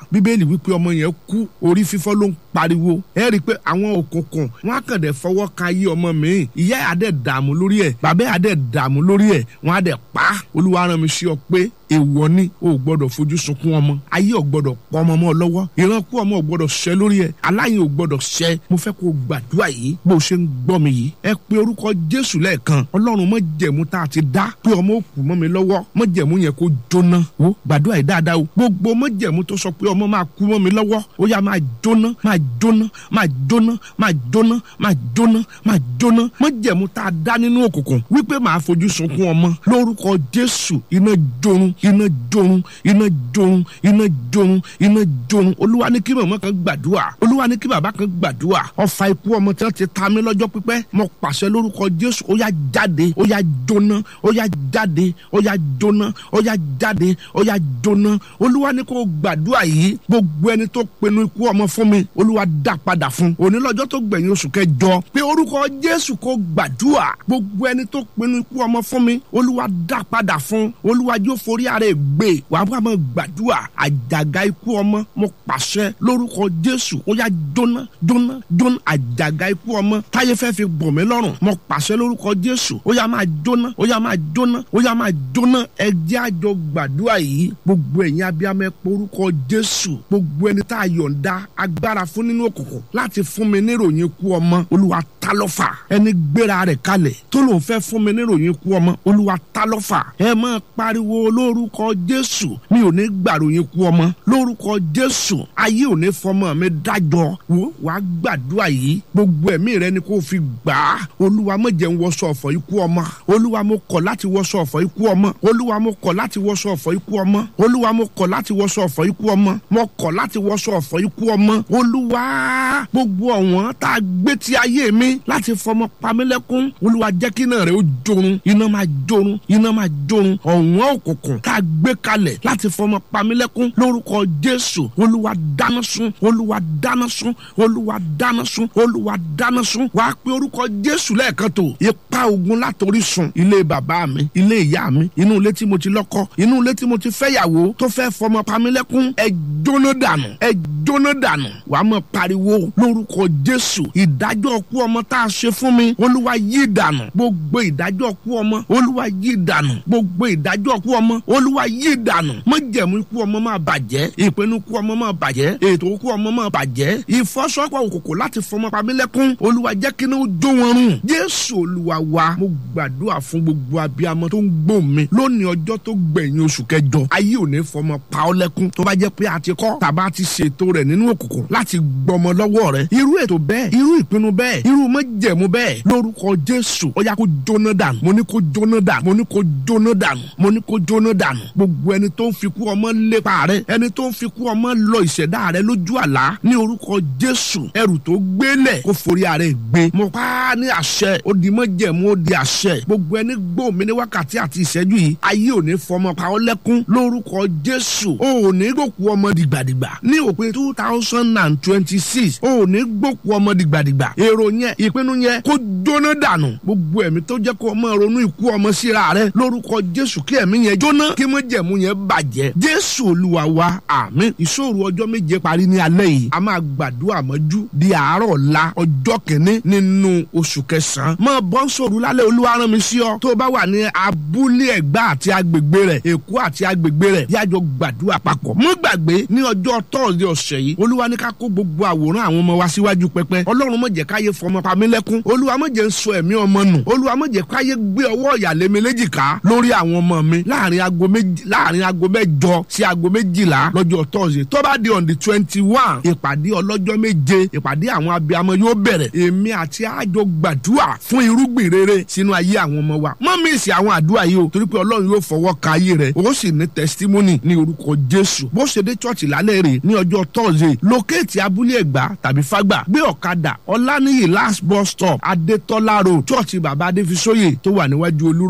bíbélì wípé ọmọ yẹn kú orí fífọ́ ló ń pariwo ẹ rí i pé àwọn òkùnkùn wọn á kàn dé fọwọ́ kan ayé ọmọ mi ìyá ẹ̀ á dẹ̀ dààmú lórí ẹ̀ bàbá ẹ̀ á dẹ̀ dààmú lórí ẹ̀ wọn á dẹ̀ pa olúwa rán mi sí ọ pé èèwọ̀ ni o ò gbọ́dọ̀ fojú sunkún ọmọ ayé ò gbọ́dọ̀ pọ̀ ọmọ mọ́ ọ lọ́wọ́ ìránkú ọmọ ò gbọ́dọ̀ ṣẹ lórí ẹ̀ aláyìn ò gbọ́dọ̀ ṣẹ mo fẹ́ kó o gbàdúrà yìí bó o ṣe ń gbọ́ mi yìí ẹ pe orúkọ jésù lẹ́ẹ̀kan ọlọ́run mọ́ jẹ̀mú tá a ti dá pé ọmọ ò kú mọ́ mi lọ́wọ́ mọ́ jẹ̀mú yẹn kó jóná wo gbàdúrà yìí dáadáa o gbogbo mọ́ jẹ̀mú tó sọ pé ọmọ máa kú mọ́ mi lọ́wọ́ ó yá máa jóná máa jóná máa jóná máa jóná máa jóná máa jóná mọ́ jẹ̀mú tá a dá nínú òkùnkùn wípé máa fojú sunkún ọmọ lórúkọ jésù iná jorun iná jorun iná jorun iná jorun iná jorun olúwa ní kí màmá kan gbàdúrà olúwa ní kí bàbá kan gbàdúrà ọfà ikú ọmọ tí wọn ti ta mí lọ́jọ́ pípẹ́ mo pàṣẹ lórúkọ jésù ó yá jáde ó yá jóná ó yá jáde ó yá jóná ó yá jáde ó yá jóná olúwa ní kó gbàdúrà yìí gbogbo ẹni tó pinnu ikú ọmọ fún mi olúwa dá padà fún òní lọ́jọ́ tó gbẹ̀yìn oṣù kẹjọ pé orúkọ jésù kó gbàdúrà gbogbo ẹni tó pinnu ikú ọmọ fún mi olúwa dá padà fún olúwa jó forí ara ẹ̀ gbé wàá bá máa gbàdúrà àjàgà ikú ọmọ mo pàṣẹ lórúkọ jésù ó yá jóná jóná jóná àjàgà ikú ọmọ táyé fẹ́ fi bọ̀ mí lọ́rùn mo pàṣẹ lórúkọ jésù ó yá máa jóná ó yá máa jóná ó yá máa jóná ẹ jẹ́ àjọ gbàdúrà yìí gbogbo ẹ̀yin abiyamọ ẹ pé orúkọ jésù gbogbo ẹni tá a yọ̀ǹda agbára fún nínú òkùnkùn láti fún mi níròyìn ikú ọmọ olúwa ta lọ́fà ẹni gbéra rẹ̀ kalẹ̀ tó lòun fẹ́ fún mi níròyìn ikú ọmọ olúwa ta lọ́fà ẹ máa pariwo lórúkọ jésù mi ò ní gbàròyìn ikú ọmọ lórúkọ jésù ayé ò ní fọmọ mi dájọ́ wo wàá gbàdúrà yìí gbogbo ẹ̀mí rẹ ni kò fi gbà á olúwa mo jẹ́ ń wọṣọ ọ̀fọ̀ ikú ọmọ olúwa mo kọ̀ láti wọṣọ ọ̀fọ̀ ikú ọmọ olúwa mo kọ̀ láti wọṣọ ọ̀fọ̀ ikú ọmọ olúwa mo kọ̀ láti wọṣọ ọ̀fọ̀ ikú ọmọ mo kọ̀ láti wọṣọ ọ̀fọ̀ ikú ọmọ olúwa gbogbo ọ̀wọ́n tá a gbé ti ayé mi láti fọmọ pamílẹ́kún olúwa jẹ́ kí iná rẹ̀ ó jorun iná máa jorun iná máa jorun ọ̀wọ́n òkùnkùn tá a gbé kalẹ̀ láti fọmọ pamílẹ́kún lórúkọ jésù olúwa dáná sun olúwa dáná sun olúwa dáná sun olúwa dáná sun wàá pe orúkọ jésù lẹ́ẹ̀kan tó ipa ogun látòrí sun ilé bàbá mi ilé ìyá mi inú ilé tí mo ti lọ́kọ inú ilé tí mo ti fẹ́yàwó tó fẹ́ fọmọ pamílẹ́kún ẹ jóná dànù ẹ jóná dànù wàá mọ̀ pariwo lórúkọ jésù ìdájọ́ ọkú ọmọ tá a ṣe fún mi olúwa yí dànù gbogbo ìdájọ́ ọkú ọmọ olúwa yí dànù gbogbo ìdájọ́ ọkú ọmọ olúwa yí dànù májẹ̀mú ikú ọmọ máa bàjẹ́ ìpinnu ikú ọmọ máa bàjẹ́ ètò ikú ọmọ máa bàjẹ́ ìfọ́sọ́pọ̀ òkòkò láti fọmọ pamílẹ́kún olúwa jẹ́ kí ní ó jó wọn rùn jésù olúwa wa mo gbàdúrà fún gbogbo abiyamọ tó ń gbọ́ mi lónìí ọjọ́ tó gbẹ̀yìn oṣù kẹjọ ayé ò ní fọmọ pa ọ́ lẹ́kún tó bá jẹ́ pé a ti kọ́ tàbá ti ṣètò rẹ̀ nínú òkùnkùn láti gbọmọ lọ́wọ́ rẹ̀ irú ètò bẹ́ẹ̀ irú ìpinnu bẹ́ẹ̀ irú májẹ̀mú bẹ́ẹ̀ lórúkọ jésù ó yá kó jóná dànù mo ní kó jóná dànù mo ní kó jóná dànù mo ní kó jóná dànù gbogbo ẹni tó ń fi kú ọmọ lépa rẹ ẹni tó ń fi kú ọmọ lọ ìṣẹ̀dá rẹ lójú àlá ní orúkọ jésù ẹrù tó gbélẹ̀ kó forí ààrẹ gbé mo pa á ní àṣẹ ó di májẹ̀mú ó di àṣẹ gbogbo ẹni gbọ́ mi ní wákàtí àti ìṣẹ́jú yìí ayé ò ní fọmọ pa ọ́ lẹ́kún lórúkọ jésù ó ò ní gbòkú ọmọ dìgbàdìgbà ní òpin two thousand and twenty six ó ò ní gbòkú ọmọ dìgbàdìgbà èrò yẹn ìpinnu yẹn kó jóná dànù gbogbo ẹ̀mí tó jẹ́ kó ọmọ ronú ikú ọmọ síra rẹ lórúkọ jésù kí ẹ̀mí yẹn jóná kí májẹ̀mú yẹn bàjẹ́ jésù olúwa wa àmín ìṣòro ọjọ́ méje parí ní alẹ́ yìí a máa gbàdúrà mọ́jú di àárọ̀ ọ̀la ọjọ́ kìíní nínú oṣù kẹsàn-án máa bọ́ ń sòrò lálẹ́ olúwa rán mi sí ọ tó o bá wà ní abúlé ẹ̀gbá àti agbègbè rẹ̀ èkó àti agbègbè rẹ̀ yájọ gbàdúrà papọ̀ mọ́ gbàgbé ní ọjọ́ tọ́ọ̀dì ọ̀sẹ̀ yìí olúwa ní ká kó gbogbo àwòrán àwọn ọmọ wa síwájú pẹpẹ ọlọ́run má jẹ́ káyé fọmọ pamílẹ́kún olúwa má jẹ́ ń sọ ẹ̀mí ọmọ nù olúwa má jẹ́ káyé gbé ọwọ́ ìyàlẹ́mi léjìká lórí àwọn ọmọ mi láàrin aago méjì láàrin aago mẹ́jọ sí aago méjìlá lọ́jọ́ tọ́ọ̀sì tó bá di on the twenty one ìpàdé ọlọ́jọ́ méje ìpàdé àwọn abiyamọ yóò bẹ̀rẹ̀ èmi àti àjọ gbàdúrà fún irúgbìn rere sínú ayé àwọn ọmọ wa má mísì àwọn àdúrà yìí o torí pé ọlọ́run yóò fọwọ́ ka ayé rẹ̀ o sì ní testimony ní orúkọ jésù bó ṣe dé chọ́ọ̀chì lálẹ́ rè ní ọjọ́ tọ́ọ̀sì lókèétì abúlé ẹ̀gbá tàbí fágbà gbé ọ̀kadà ọláníyì last bus stop adétọ́lá road chọ́ọ̀chì bàbá adéfisóyè tó wà níwájú olúrò